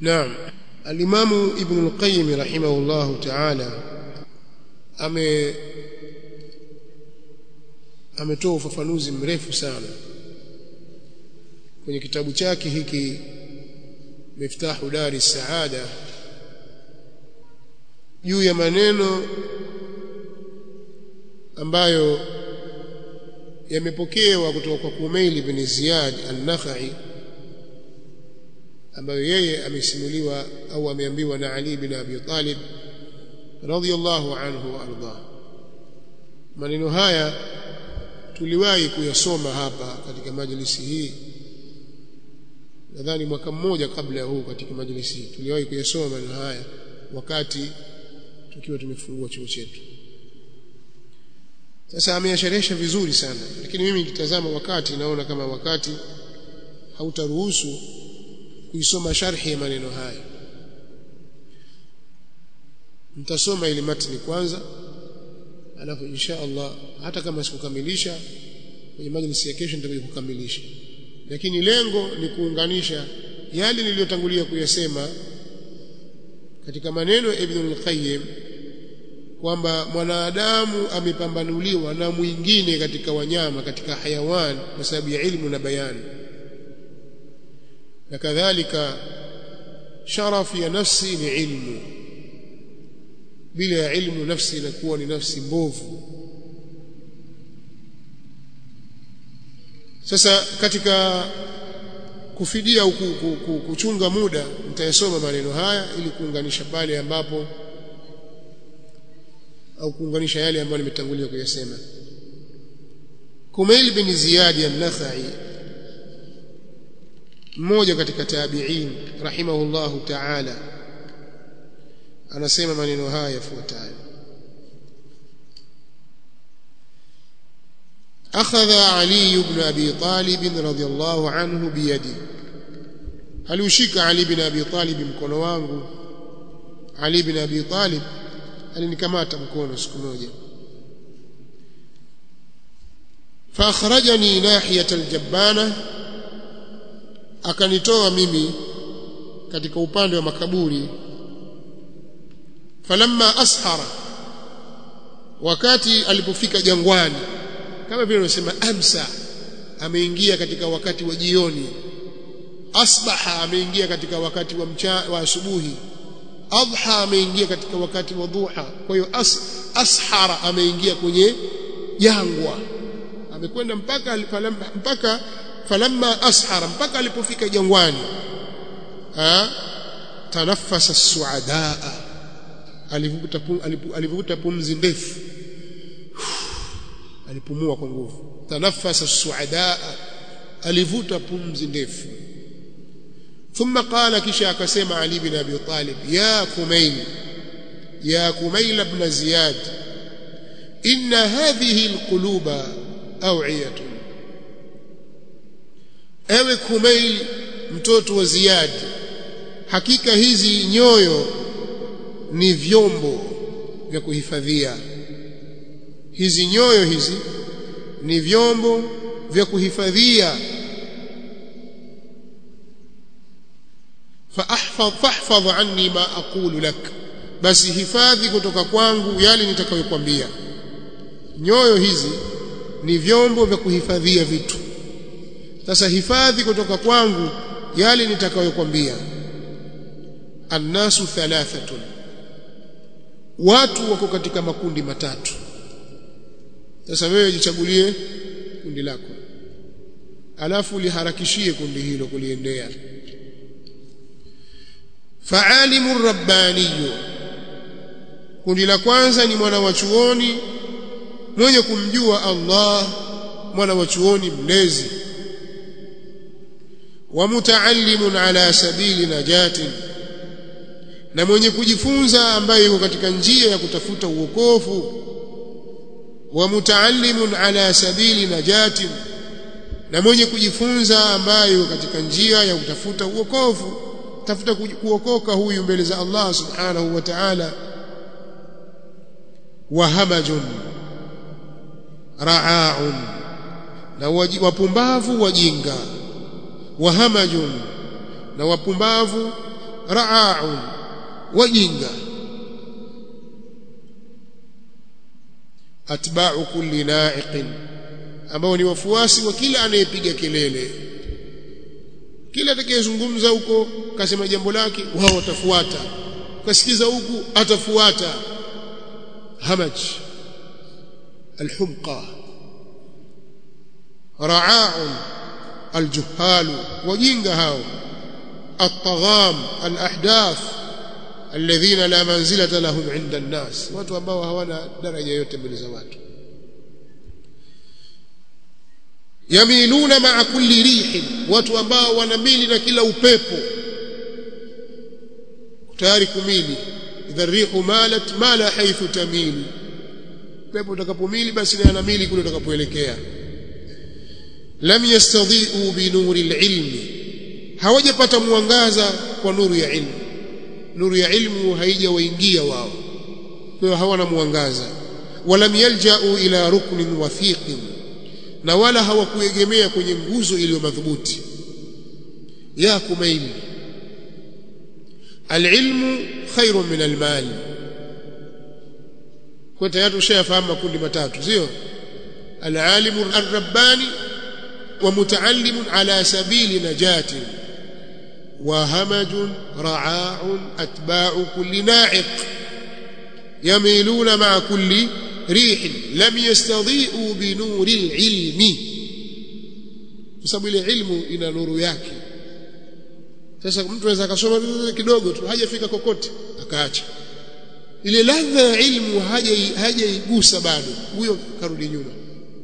Naam Al-Imamu Ibn al-Qayyim rahimahullahu ta'ala ame ametoa ufafanuzi mrefu sana kwenye kitabu chake hiki Miftahu Dari Saada juu ya maneno ambayo yamepokewa kutoka kwa Kumail ibn Ziyad an-Nakhai ambayo yeye amesimuliwa au ameambiwa na Ali bin Abi Talib radhiyallahu anhu wa arda maneno haya tuliwahi kuyasoma hapa katika majlisi hii nadhani mwaka mmoja kabla ya huu katika majlisi hii tuliwahi kuyasoma maneno haya wakati tukiwa tumefungua chuo chetu sasa ameyasherehesha vizuri sana lakini mimi nikitazama wakati naona kama wakati hautaruhusu kuisoma sharhi ya maneno haya mtasoma ile matni kwanza alafu insha Allah hata kama sikukamilisha kwenye majlisi ya kesho nitakuja kukamilisha lakini lengo ni kuunganisha yale niliyotangulia kuyasema katika maneno ya Ibn al-Qayyim kwamba mwanadamu amepambanuliwa na mwingine katika wanyama katika hayawan kwa sababu ya ilmu na bayani na kadhalika sharafu ya nafsi ni ilmu bila ya ilmu nafsi inakuwa ni nafsi mbovu sasa katika kufidia au kuchunga muda nitayasoma maneno haya ili kuunganisha pale ambapo au kuunganisha yale ambayo nimetangulia kuyasema Kumail bin Ziyad an-Nakhai mmoja katika tabi'in rahimahullahu ta'ala anasema maneno haya yafuatayo أخذ علي بن أبي طالب رضي الله عنه بيدي aliushika Ali bin Abi Talib mkono wangu Ali bin Abi Talib alinikamata mkono siku moja فاخرجني ناحيه الجبانه akanitoa mimi katika upande wa makaburi falamma ashara wakati alipofika jangwani kama vile unasema amsa ameingia katika wakati wa jioni asbaha ameingia katika wakati wa mcha, wa asubuhi adha ameingia katika wakati wa dhuha kwa hiyo as, ashara ameingia kwenye jangwa amekwenda mpaka falamma, mpaka falamma ashara mpaka alipofika jangwani tanaffasa suadaa alivuta alivuta pumzi ndefu alipumua kwa nguvu tanaffasa suadaa alivuta pumzi ndefu ثم قال كشا كسمع علي بن ابي طالب يا كميل يا كميل بن زياد ان هذه القلوب اوعيه ewe kumail mtoto wa ziyad hakika hizi nyoyo ni vyombo vya kuhifadhia hizi nyoyo hizi ni vyombo vya kuhifadhia fahfadh fahfadh anni ma aqulu lak basi hifadhi kutoka kwangu yale nitakayokuambia nyoyo hizi ni vyombo vya kuhifadhia vitu sasa hifadhi kutoka kwangu yale nitakayokuambia annasu thalathatun watu wako katika makundi matatu sasa wewe jichagulie kundi lako alafu liharakishie kundi hilo kuliendea faalimu rabbaniyu kundi la kwanza ni mwana wa chuoni mwenye kumjua Allah mwana wa chuoni mlezi wa mutaallimun ala sabili najatin na mwenye kujifunza ambaye yuko katika njia ya kutafuta uokofu wa mutaallimun ala sabili najatin na mwenye kujifunza ambaye yuko katika njia ya kutafuta uokofu tafuta kuokoka huyu mbele za Allah subhanahu wa ta'ala wa hamajun ra'aun na wapumbavu wajinga wa hamajun na wapumbavu ra'aun wajinga atba'u kulli na'iqin ambao ni wafuasi wa kila anayepiga kelele kila atakayezungumza huko kasema jambo lake wao watafuata kasikiza huku atafuata hamaj alhumqa ra'aun aljuhal wajinga hao الطغام الأحداث الذين لا منزلة لهم عند الناس watu ambao hawana daraja yote mbele za watu yamiluna ma'a kulli rihin watu ambao wanamili na kila upepo tayari kumili idha rihu malat mala haythu tamili pepo utakapomili basi na anamili kule utakapoelekea lam yastadhi'u bi nuri al-ilmi hawajapata mwangaza kwa nuru ya ilmu nuru ya ilmu haijawaingia wao kwa hiyo hawana mwangaza walam yalja'u ila ruknin wathiqin na wala hawakuegemea kwenye nguzo iliyo madhubuti ya kumaili alilmu khairun min almal kwa tayari ushayafahamu makundi matatu sio alalimu arrabbani wa mutaallimun ala sabili najati وهمج رعاع أتباع كل ناعق يميلون مع كل ريح لم يستضيئوا بنور العلم sababu ile ilmu ina nuru yake sasa mtu anaweza akasoma kidogo tu hajafika kokote akaacha ile ladha ya ilmu hajaigusa bado huyo karudi nyuma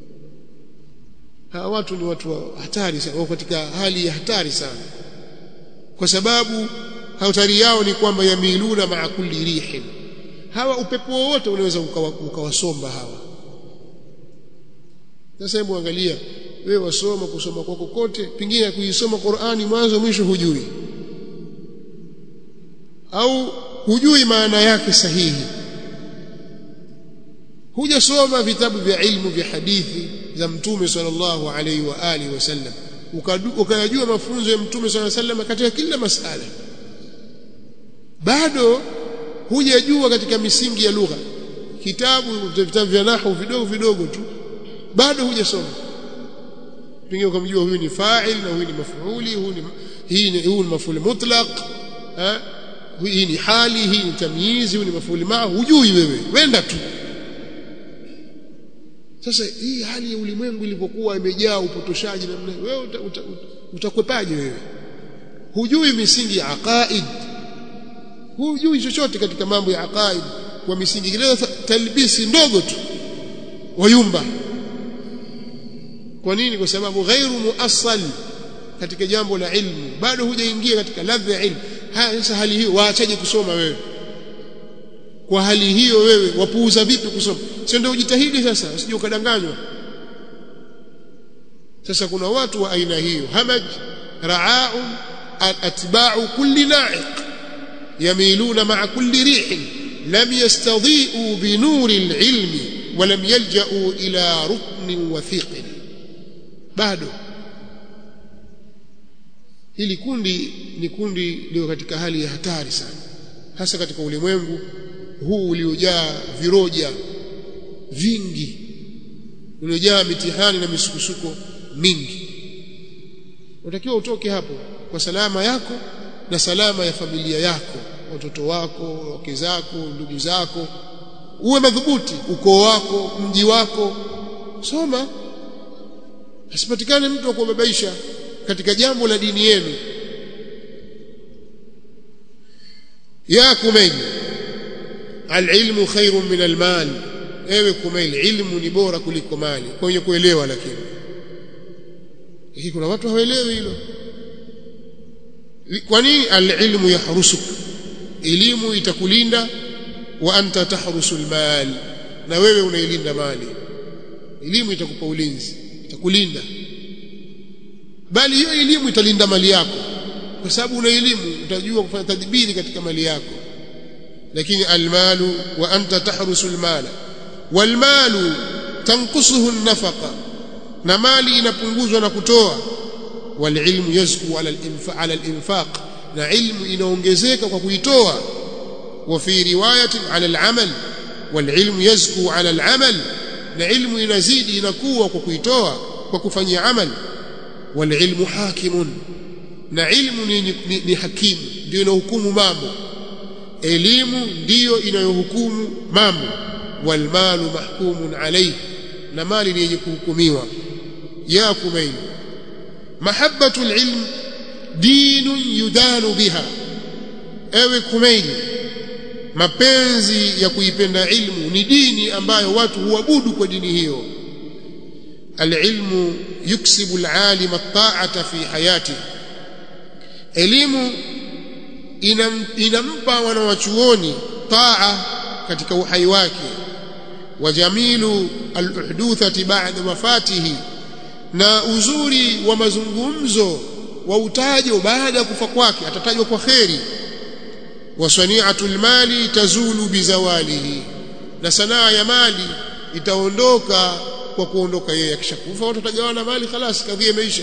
hawa watu ni watu wa hatari sana wako katika hali ya hatari sana kwa sababu hatari yao ni kwamba yamiluna maa kulli rihin hawa upepo wote unaweza ukawasomba hawa sasa hebu angalia wewe wasoma kusoma kwako kote pengine kuisoma Qur'ani mwanzo mwisho hujui au hujui maana yake sahihi hujasoma vitabu vya ilmu vya hadithi za mtume sallallahu alaihi wa alihi wasallam ukayajua mafunzo ya mtume sallallahu alaihi wasallam katika kila masala bado hujajua katika misingi ya lugha kitabu vitabu vya nahwu vidogo vidogo tu bado hujasoma pengine ukamjua huyu ni fa'il na huyu ni maf'uli huyu ni hii ni huyu ni maf'ul mutlaq eh hii ni hali hii ni tamyizi huyu ni maf'ul ma hujui wewe wenda tu sasa hii hali ya ulimwengu ilipokuwa imejaa upotoshaji namna wewe utakwepaje wewe hujui misingi ya aqaid hujui chochote katika mambo ya aqaid kwa misingi ile talbisi ndogo tu wayumba kwa nini kwa sababu ghairu muassal katika jambo la ilmu bado hujaingia katika ladha ya ilmu haya sasa hali hiyo waachaje kusoma wewe kwa hali hiyo wewe wapuuza vipi kusoma sio ndio ujitahidi sasa usije ukadanganywa sasa kuna watu wa aina hiyo hamaj ra'aun atba'u kulli na'iq yamiluna ma'a kulli rihin lam yastadhi'u bi nuri al-ilmi wa lam yalja'u ila ruknin wathiqin bado hili kundi ni kundi liko katika hali ya hatari sana hasa katika ulimwengu huu uliojaa viroja vingi uliojaa mitihani na misukosuko mingi unatakiwa utoke hapo kwa salama yako na salama ya familia yako watoto wako wake zako ndugu zako uwe madhubuti ukoo wako mji wako soma asipatikane mtu wa kubabaisha katika jambo la dini yenu ya kumail alilmu khairun min almal ewe kumail ilmu ni bora kuliko mali kwenye kuelewa lakini hii kuna watu hawaelewi hilo kwa nini alilmu yahrusuk elimu itakulinda wa anta tahrusu almal na wewe unailinda mali elimu itakupa ulinzi itakulinda bali hiyo elimu italinda mali yako kwa sababu una elimu utajua kufanya tadbiri katika mali yako lakini almalu wa anta tahrusu almala walmalu tanqusuhu an-nafaqa na mali inapunguzwa na kutoa walilmu yazku ala al-infaq ala al-infaq na ilmu inaongezeka kwa kuitoa wa fi riwayatin ala al-amal wal ilmu yazku ala al-amal na ilmu inazidi inakuwa kwa kuitoa kwa kufanyia amal wal ilmu hakimun na ilmu ni, ni, ni, ni hakimu ndio inahukumu mambo elimu ndiyo inayohukumu mambo wal malu mahkumun alayhi na mali ni yenye kuhukumiwa ya kumaini mahabbatu alilm dinun yudanu biha ewe kumaini mapenzi ya kuipenda ilmu ni dini ambayo watu huabudu kwa dini hiyo alilmu yuksibu alalim at-ta'ata fi hayati elimu inam, inampa wanawachuoni taa katika uhai wake wa jamilu al-uhduthati ba'da wafatihi na uzuri wa mazungumzo wa utajo baada ya kufa kwake atatajwa kwa kheri wa sani'atul mali tazulu bizawalihi na sanaa ya mali itaondoka kwa kuondoka yeye akishakufa watu watagawana mali خلاص kadhia imeisha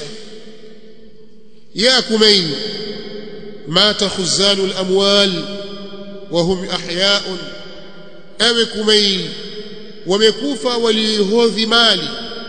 ya kumain mata khuzanul amwal wa hum ahya'un awe kumain wamekufa walihodhi mali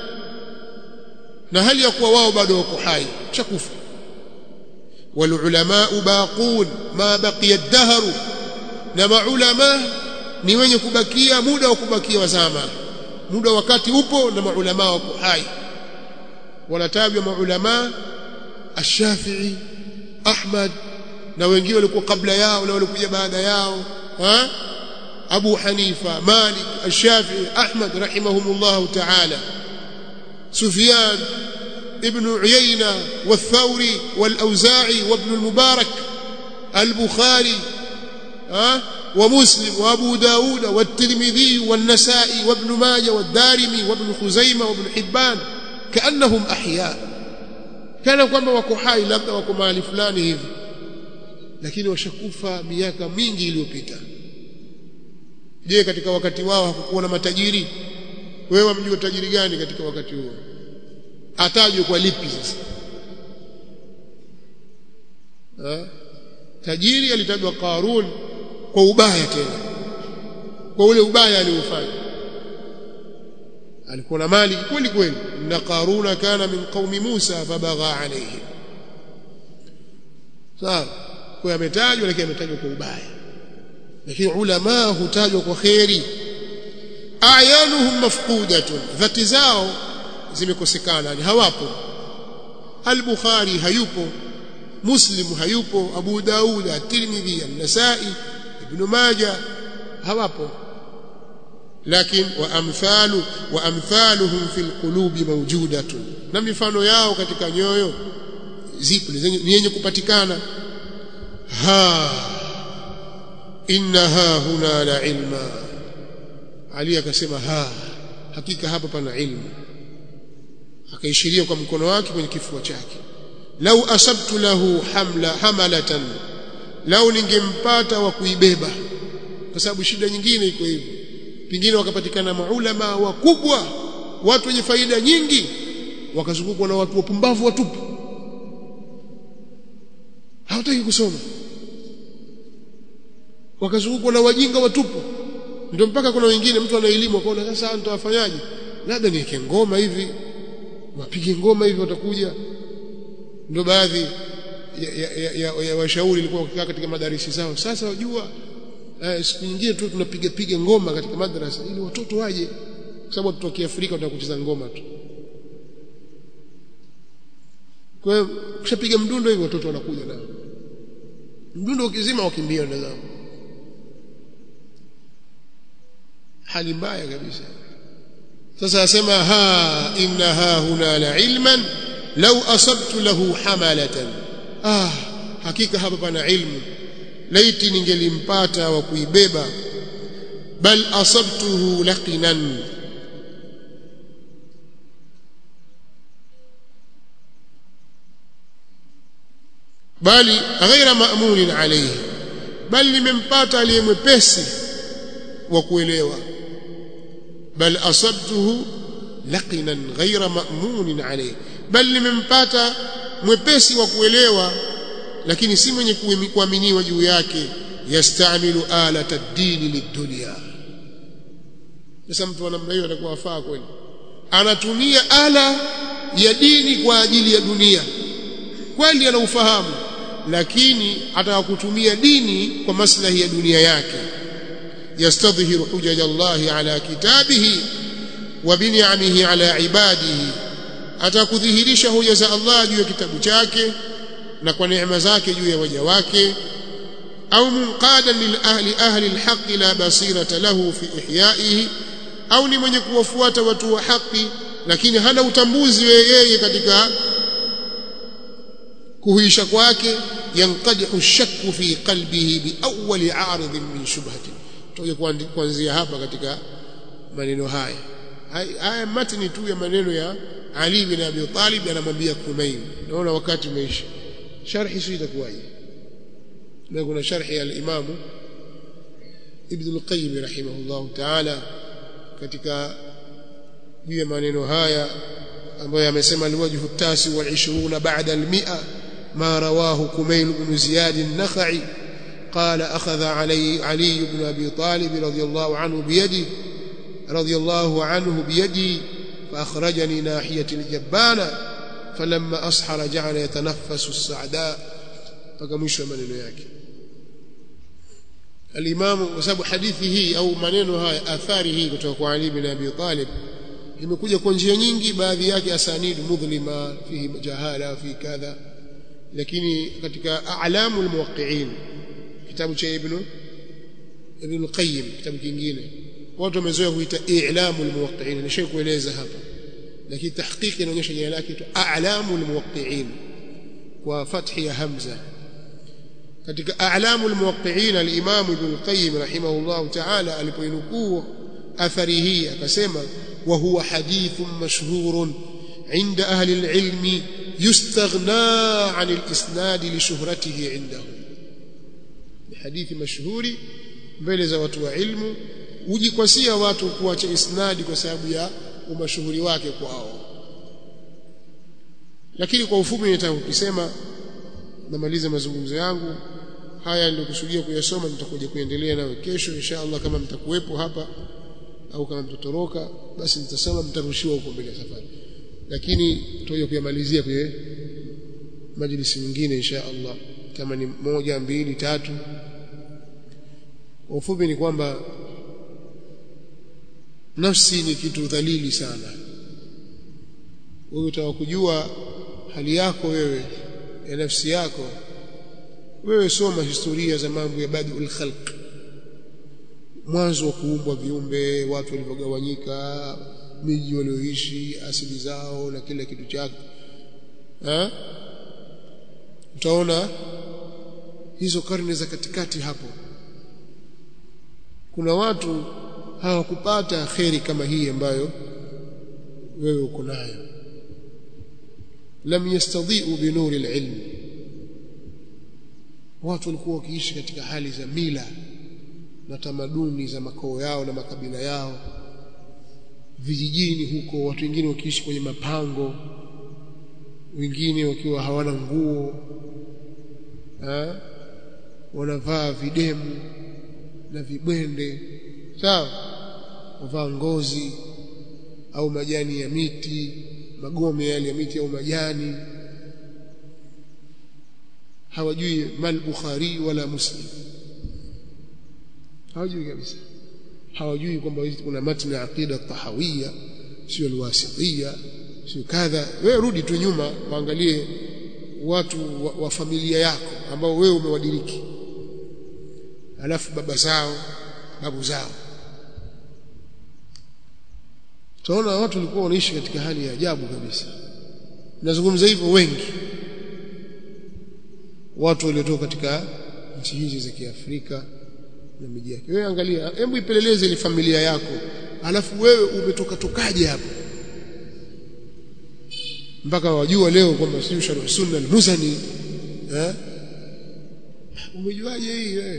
na hali ya kuwa wao bado wako hai chakufa والعلماء باقون ما بقي الدهر na maulama ni wenye kubakia muda wa kubakia wazama muda wakati upo na maulama wako hai wanatajwa maulama ash-Shafi'i Ahmad na wengine walikuwa kabla yao na walikuja baada yao ha Abu Hanifa Malik ash-Shafi'i Ahmad rahimahumullah ta'ala Sufyan ابن عيينة والثوري والأوزاعي وابن المبارك البخاري أه؟ ومسلم وأبو داود والترمذي والنسائي وابن ماجه والدارمي وابن خزيمة وابن حبان كأنهم أحياء كان kwamba wako hai labda wako mahali fulani hivi lakini washakufa miaka mingi iliyopita je katika wakati wao hakukuwa na matajiri wewe mjua tajiri gani katika wakati huo atajwe kwa lipi sasa ha? tajiri alitajwa Qarun kwa ubaya tena kwa ule ubaya aliofanya alikuwa na mali kweli kweli na Qaruna kana min qaumi Musa fabagha alayhi sawa kwa ametajwa lakini ametajwa kwa ubaya lakini ulama hutajwa kwa khairi ayanuhum mafqudatun dhati zao zimekosekana yani hawapo al-Bukhari hayupo Muslim hayupo Abu Daud at-Tirmidhi an-Nasa'i Ibn Majah hawapo lakini wa amthalu wa amthaluhum fil qulubi mawjudatun na mifano yao katika nyoyo zipo ni yenye kupatikana ha innaha huna la ilma Ali akasema ha hakika hapa pana ilmu akaishiria kwa mkono wake kwenye kifua chake lau asabtu lahu hamla hamalatan lau ningempata wa kuibeba kwa sababu shida nyingine iko hivyo pingine wakapatikana maulama wakubwa watu wenye faida nyingi wakazungukwa na watu wapumbavu watupu hawataki kusoma wakazungukwa na wajinga watupu ndio mpaka kuna wengine mtu ana elimu akaona sasa nitawafanyaje labda niweke ngoma hivi wapige ngoma hivi watakuja ndio baadhi ya, ya, ya, ya, ya washauri ilikuwa wakikaa katika madarisi zao sasa wajua eh, siku nyingine tu tunapiga piga ngoma katika madrasa ili watoto waje kwa sababu watoto wa Kiafrika wanataka kucheza ngoma tu kwa hiyo kishapiga mdundo hivi watoto wanakuja nao mdundo ukizima wakimbia ndio zao hali mbaya kabisa sasa asema ha inna ha huna la ilman law asabtu lahu hamalatan ah hakika hapa pana ilmu laiti ningelimpata wa kuibeba bal asabtuhu laqinan bali ghaira ma'munin alayhi bali nimempata aliyemwepesi wa kuelewa bal asabtuhu laqinan ghaira ma'munin alayhi bal nimempata mwepesi wa kuelewa lakini si mwenye kuaminiwa juu yake yastamilu alata dini lidunya sasa mtu wa namna hiyo atakuwa afaa kweli anatumia ala ya dini kwa ajili ya dunia kweli ana ufahamu lakini ataka kutumia dini kwa maslahi ya dunia yake yastadhhiru hujaj Allah ala kitabihi wa bin'amihi ala ibadihi atakudhihirisha hoja za Allah juu ya kitabu chake na kwa neema zake juu ya waja wake au munqadan lil ahli ahli alhaq la basirata lahu fi ihyaihi au ni mwenye kuwafuata watu wa haki lakini hana utambuzi yeye katika kuhuisha kwake yanqadihu shakku fi qalbihi bi awwali 'arid min shubhati tuje kuanzia hapa katika maneno haya haya matni tu ya maneno ya Ali bin Abi Talib anamwambia Kumain naona wakati umeisha sharhi sio itakuwaje na kuna sharhi ya al-Imam Ibn al-Qayyim rahimahullah ta'ala katika juu ya maneno haya ambayo amesema alwajhu tasi wal 20 ba'da al-mi'a ما رواه كميل بن زياد النخعي قال أخذ علي علي بن أبي طالب رضي الله عنه بيدي رضي الله عنه بيدي فأخرجني ناحية الجبانة فلما أصحر جعل يتنفس السعداء فكمش من yake الإمام وسبب حديثه أو maneno haya athari hii kutoka kwa Ali bin Abi Talib imekuja kwa njia nyingi baadhi yake asanid mudhlima fihi jahala fi kadha lakini katika a'lamu almuwaqqi'in kitabu cha ibn ibn al-qayyim kitabu kingine watu wamezoea kuita i'lamu almuwaqqi'in nishaye kueleza hapa lakini tahqiqi inaonyesha jina lake tu a'lamu almuwaqqi'in kwa fathi ya hamza katika a'lamu almuwaqqi'in al-imam ibn al-qayyim rahimahullah ta'ala alipoinukuu athari hii akasema wa huwa hadithun mashhurun عند أهل العلم يستغنى عن الإسناد لشهرته عندهم حديث مشهور mbele za watu wa ilmu ujikwasia watu kuacha isnadi kwa sababu ya umashuhuri wake kwao lakini kwa ufupi nitaka kusema namaliza mazungumzo yangu haya nilikusudia kuyasoma nitakuja kuendelea nayo kesho insha Allah kama mtakuwepo hapa au kama mtatoroka basi nitasema mtarushiwa huko mbele ya safari lakini tutakuja kuyamalizia kwenye majlisi nyingine insha Allah kama ni moja mbili tatu kwa ufupi ni kwamba nafsi ni kitu dhalili sana wewe utakujua hali yako wewe ya nafsi yako wewe soma historia za mambo ya badul khalq mwanzo wa kuumbwa viumbe watu walivyogawanyika miji walioishi asili zao na kila kitu chake eh utaona hizo karne za katikati hapo kuna watu hawakupata kheri kama hii ambayo wewe uko nayo lam yastadhi'u bi nuri al-ilm watu walikuwa wakiishi katika hali za mila na tamaduni za makoo yao na makabila yao vijijini huko watu wengine wakiishi kwenye mapango wengine wakiwa hawana nguo ha? wanavaa videmu na vibwende sawa wavaa ngozi au majani ya miti magome yale ya miti au majani hawajui mal bukhari wala muslim hawajui kabisa hawajui kwamba kuna matni ya aqida tahawiyya sio alwasitiyya sio kadha wewe rudi tu nyuma waangalie watu wa, wa familia yako ambao wewe umewadiriki alafu baba zao babu zao tunaona watu walikuwa wanaishi katika hali ya ajabu kabisa nazungumza hivyo wengi watu waliotoka katika nchi hizi za Kiafrika na miji yake wewe angalia hebu ipeleleze ile familia yako alafu wewe umetoka tokaje hapo mpaka wajua leo kwamba sio sharh sunna al-muzani eh umejuaje hii wewe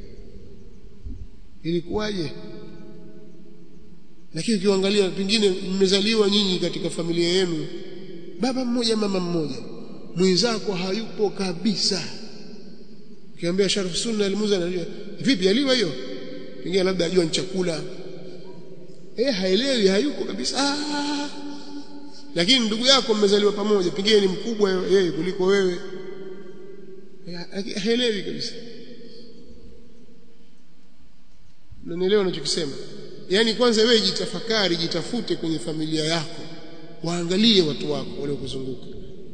ilikuwaje lakini ukiangalia pengine mmezaliwa nyinyi katika familia yenu baba mmoja mama mmoja mwenzako hayupo kabisa ukiambia sharh sunna al-muzani anajua vipi aliwa hiyo pengine labda ajua ni chakula eh haelewi hayuko kabisa ah. lakini ndugu yako mmezaliwa pamoja pengine ni mkubwa yeye kuliko wewe haelewi kabisa unanielewa ninachokisema yani kwanza wewe jitafakari jitafute kwenye familia yako waangalie watu wako waliokuzunguka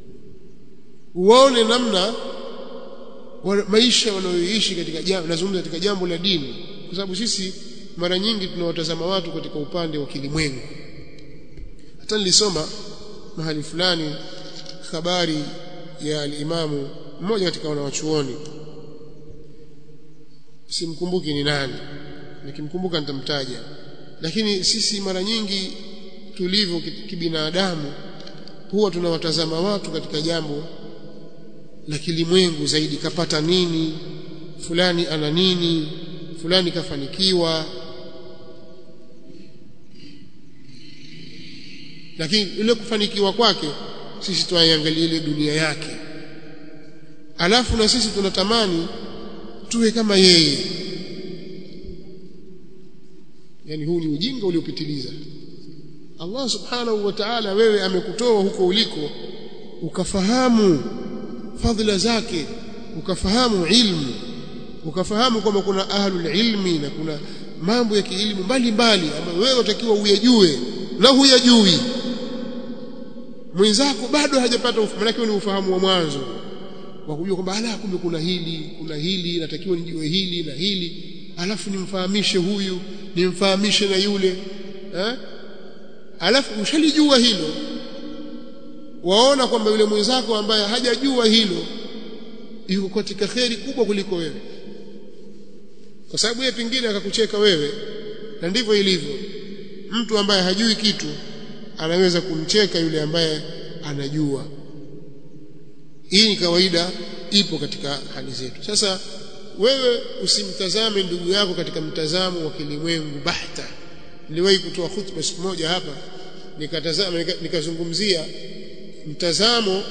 uone namna wa maisha wanayoishi katika jambo nazungumza katika jambo la dini kwa sababu sisi mara nyingi tunawatazama watu katika upande wa kilimwengu hata nilisoma mahali fulani habari ya alimamu mmoja katika wanawachuoni simkumbuki ni nani nikimkumbuka nitamtaja lakini sisi mara nyingi tulivyo kibinadamu huwa tunawatazama watu katika jambo la kilimwengu zaidi kapata nini fulani ana nini fulani kafanikiwa lakini ile kufanikiwa kwake sisi tuangalie ile dunia yake alafu na sisi tunatamani tuwe kama yeye yani huu ni ujinga uliopitiliza Allah subhanahu wa ta'ala wewe amekutoa huko uliko ukafahamu fadhila zake ukafahamu ilmu ukafahamu kwamba kuna ahlul ilmi na kuna mambo ya kielimu mbalimbali ambayo wewe utakiwa uyajue na huyajui mwenzako bado hajapata ufahamu maana ni ufahamu wa mwanzo wa kujua kwamba ala kumbe kuna hili kuna hili natakiwa nijue hili na hili alafu nimfahamishe huyu nimfahamishe na yule eh alafu ushalijua hilo waona kwamba yule mwenzako ambaye hajajua hilo yuko katika kheri kubwa kuliko wewe kwa sababu yeye pingine akakucheka wewe na ndivyo ilivyo mtu ambaye hajui kitu anaweza kumcheka yule ambaye anajua hii ni kawaida ipo katika hali zetu sasa wewe usimtazame ndugu yako katika mtazamo wa kilimwengu bahta niliwahi kutoa khutba siku moja hapa nikatazama nikazungumzia mtazamo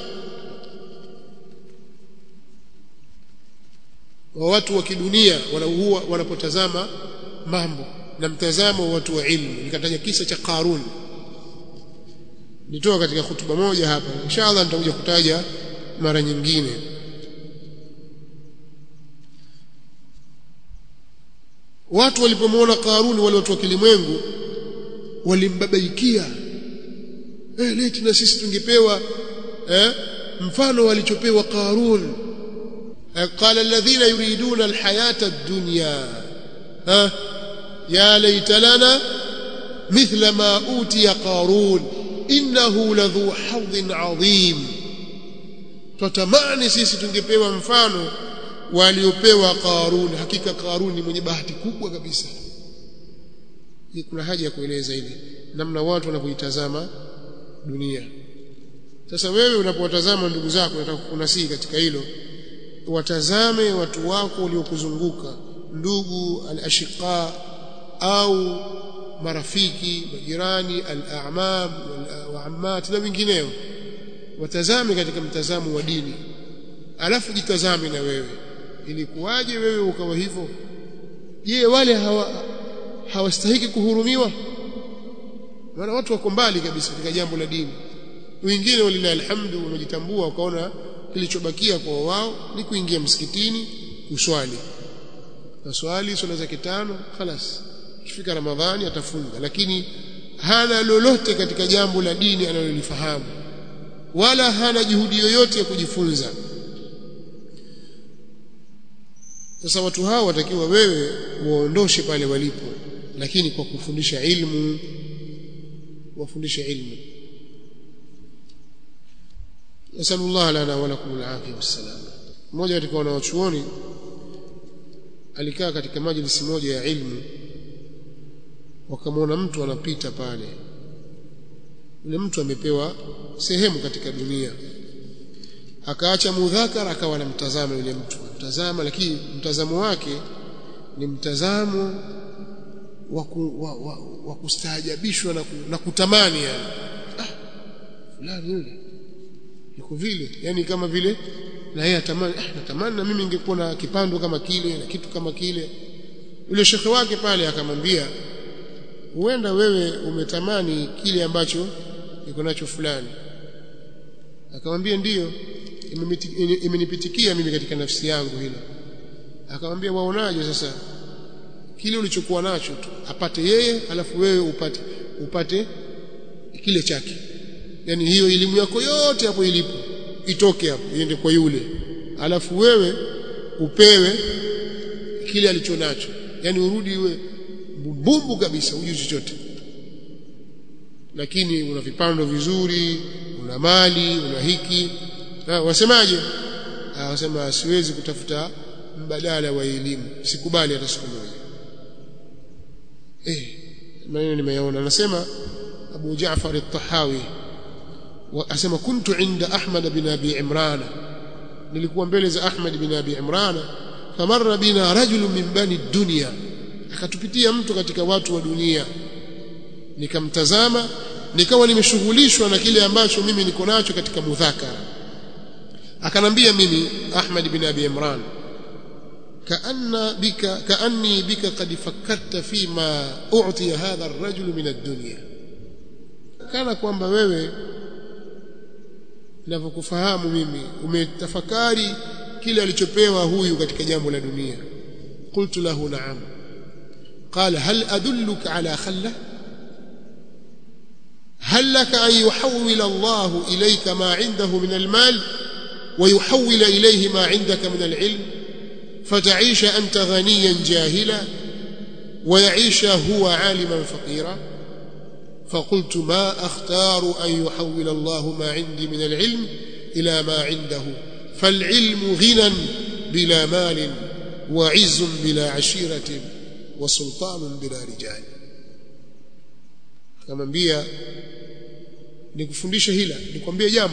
wa watu wa kidunia wanaua wanapotazama mambo na mtazamo wa watu wa ilmu nikataja kisa cha Qarun nitoa katika hutuba moja hapa inshallah nitakuja kutaja mara nyingine watu walipomwona Qarun wale watu wa kilimwengu walimbabaikia eh leti na sisi tungepewa eh mfano walichopewa Qarun قال الذين يريدون الحياة الدنيا ها يا ليت لنا مثل ما أوتي قارون إنه لذو حظ عظيم tutamani sisi tungepewa mfano waliopewa Qarun hakika Qarun ni mwenye bahati kubwa kabisa hii kuna haja ya kueleza ili namna watu wanavyoitazama dunia sasa wewe unapowatazama ndugu zako nataka kunasihi katika hilo watazame watu wako waliokuzunguka ndugu al-ashiqa au marafiki majirani al-a'mam wal-ammat na wengineo watazame katika mtazamo wa dini alafu jitazame na wewe ilikuwaje wewe ukawa hivyo je wale hawa hawastahiki kuhurumiwa maana watu wako mbali kabisa katika jambo la dini wengine walilahi alhamdu wamejitambua wakaona kilichobakia kwa wao ni kuingia msikitini kuswali naswali swala za kitano خلاص ikifika ramadhani atafunga lakini hana lolote katika jambo la dini analolifahamu wala hana juhudi yoyote ya kujifunza sasa watu hao watakiwa wewe waondoshe pale walipo lakini kwa kufundisha ilmu wafundishe ilmu nasallallahu lana wa lakum alafia wassalam mmoja katika wanawachuoni alikaa katika majlisi moja ya ilmu wakamwona mtu anapita pale yule mtu amepewa sehemu katika dunia akaacha mudhakara akawa anamtazama yule mtu mtazama lakini mtazamo wake ni mtazamo wa, ku, wa, wa, wa kustaajabishwa na, ku, na kutamani yani ah fulani yule yuko vile yani kama vile na yeye atamani eh, natamani na mimi ningekuwa na kipando kama kile na kitu kama kile yule shekhe wake pale akamwambia huenda wewe umetamani kile ambacho iko nacho fulani akamwambia ndiyo imenipitikia mimi katika nafsi yangu hilo akamwambia waonaje sasa kile ulichokuwa nacho tu apate yeye alafu wewe upate upate kile chake yani hiyo elimu yako yote hapo ilipo itoke hapo iende kwa yule alafu wewe upewe kile alichonacho yani urudi iwe mbumbu kabisa hujui chochote lakini una vipando vizuri una mali una hiki ha, wasemaje ha, wasema siwezi kutafuta mbadala wa elimu sikubali hata siku moja eh maneno nimeyaona anasema Abu Jaafar at-Tahawi asema kuntu inda Ahmad bin Abi Imran nilikuwa mbele za Ahmad bin Abi Imran famarra bina rajulun min bani dunya akatupitia mtu katika watu wa dunia nikamtazama nikawa nimeshughulishwa na kile ambacho mimi niko nacho katika mudhakara akanambia mimi Ahmad bin Abi Imran كأن بك كأني بك قد فكرت فيما أعطي هذا الرجل من الدنيا كان kwamba wewe ninavyokufahamu mimi umetafakari kile alichopewa huyu katika jambo la dunia qultu lahu na'am qala hal adulluka ala khalla هل لك أن يحول الله إليك ما عنده من المال ويحول إليه ما عندك من العلم فتعيش أنت غنيا جاهلا ويعيش هو عالما فقيرا فقلت ما أختار أن يحول الله ما عندي من العلم إلى ما عنده فالعلم غنى بلا مال وعز بلا عشيرة وسلطان بلا رجال akamwambia nikufundishe hila nikwambie jambo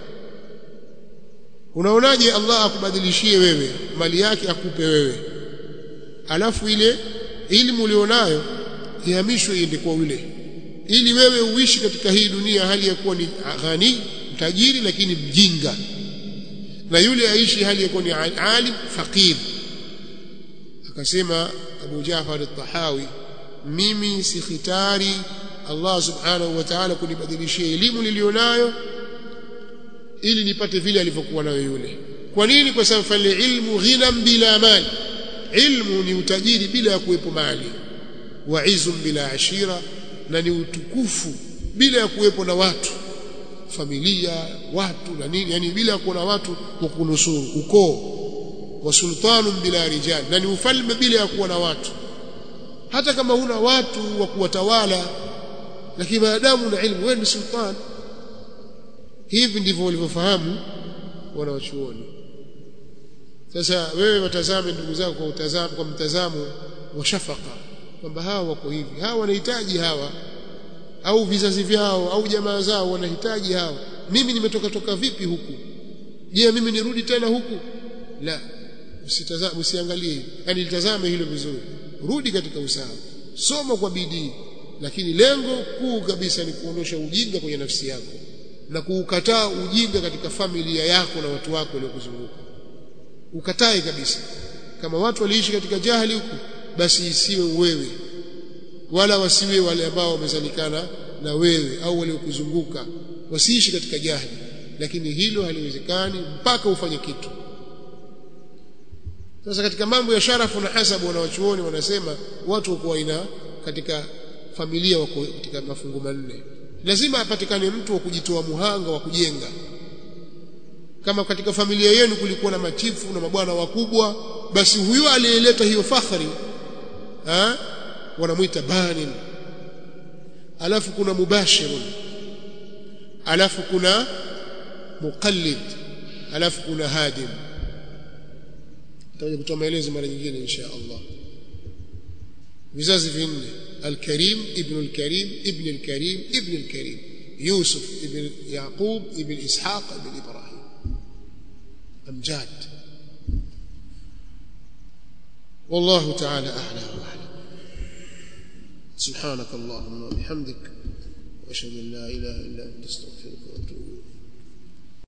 unaonaje Allah akubadilishie wewe mali yake akupe wewe alafu ile elimu ulionayo ihamishwe iende kwa yule ili wewe uishi katika hii dunia hali ya kuwa ni ghani tajiri lakini mjinga na yule aishi hali ya kuwa ni alim faqir akasema Abu Jafar al-Tahawi mimi si khitari Allah subhanahu wa ta'ala kunibadilishia elimu nilionayo ili nipate vile alivyokuwa nayo yule kwa nini kwa sababu fal ilmu ghinam bila mali ilmu ni utajiri bila ya kuwepo mali wa izum bila ashira na ni utukufu bila ya kuwepo na watu familia watu na nini yani bila ya kuwa na watu wa kunusuru ukoo wa sultanun bila rijal na ni ufalme bila ya kuwa na watu hata kama huna watu wa kuwatawala lakini maadamu na ilmu wewe ni sultan hivi ndivyo walivyofahamu wanawachuoni sasa wewe watazame ndugu zako kwa utazamo kwa mtazamo wa shafaka kwamba hawa wako hivi hawa wanahitaji hawa au vizazi vyao au jamaa zao wanahitaji hawa mimi nimetoka toka vipi huku je mimi nirudi tena huku la usitazame usiangalie yani litazame hilo vizuri rudi katika usawa soma kwa bidii lakini lengo kuu kabisa ni kuondosha ujinga kwenye nafsi yako na kuukataa ujinga katika familia yako na watu wako waliokuzunguka ukatae kabisa kama watu waliishi katika jahili huku basi isiwe wewe wala wasiwe wale ambao wamezalikana na wewe au waliokuzunguka wasiishi katika jahili lakini hilo haliwezekani mpaka ufanye kitu sasa katika mambo ya sharafu na hasabu wanawachuoni wanasema watu wako aina katika familia wako katika mafungu manne lazima apatikane mtu wa kujitoa muhanga wa kujenga kama katika familia yenu kulikuwa na machifu na mabwana wakubwa basi huyo aliyeleta hiyo fakhri ha? wanamuita banin alafu kuna mubashirun alafu kuna muqallid alafu kuna hadim tutaje kutoa maelezo mara nyingine insha Allah vizazi vinne الكريم ابن الكريم ابن الكريم ابن الكريم يوسف ابن يعقوب ابن إسحاق ابن إبراهيم أمجاد والله تعالى أعلى وأعلم سبحانك اللهم وبحمدك وأشهد أن لا إله إلا أنت استغفرك